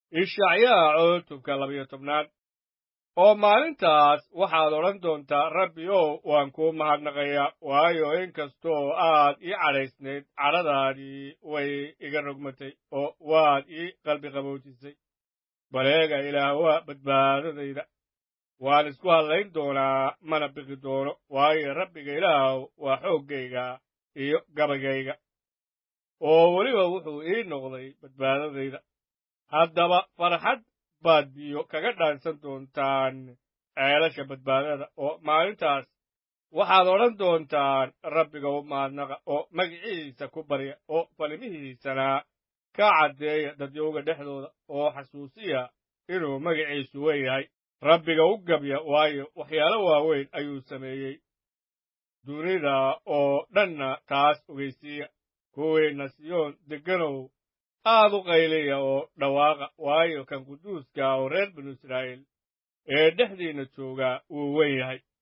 ishacyaa cutubka labayo tobnaad oo maalintaas waxaad odhan doontaa rabbi ow waan kuu mahadnaqayaa waayo in kastoo aad ii cadhaysnayd cadhadaadii way iga rogmatay oo waad ii qalbi qaboojisay baleega ilaah waa badbaadadayda waan isku hadlayn doonaa mana biqi doono waayo rabbiga ilaah waa xooggayga iyo gabaygayga oo weliba wuxuu ii noqday badbaadadayda haddaba farxad baad biyo kaga dhaansan doontaan ceelasha badbaadada oo maalintaas waxaad odhan doontaan rabbiga u mahadnaqa oo magiciisa ku barya oo falimihiisana ka caddeeya dadyowga dhexdooda oo xasuusiya inuu magiciisu weyn yahay rabbiga u gabya waayo waxyaalo waaweyn ayuu sameeyey dunida oo dhanna taas ogeysiiya kuwiinna siyoon degganow aad u qayliya oo dhawaaqa waayo kan quduuska oo reer binu israa'iil ee dhexdiinna joogaa wuu weyn yahay